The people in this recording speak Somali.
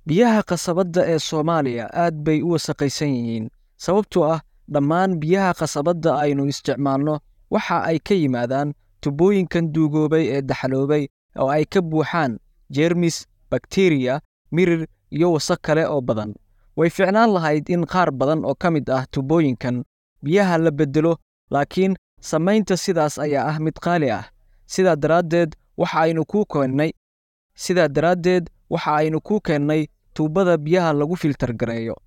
Biyaha khasabadda ee Soomaaliya aad bay u wasakhaysan yihiin sababtoo ah dhammaan biyaha khasabadda aynu isticmaalno waxa ay ka yimaadaan tubooyinkan duugoobay ee daxaloobay oo ay ka buuxaan jeermis, bakteeriya, mirir iyo wasakh kale oo badan. Way fiicnaan lahayd in qaar badan oo ka mid ah tubooyinkan biyaha la beddelo, laakiin samaynta sidaas ayaa ah mid qaali ah. Sidaa daraaddeed, waxa aynu kuu keennay sidaa daraaddeed waxa aynu kuu keennay tuubada biyaha lagu filter gareeyo.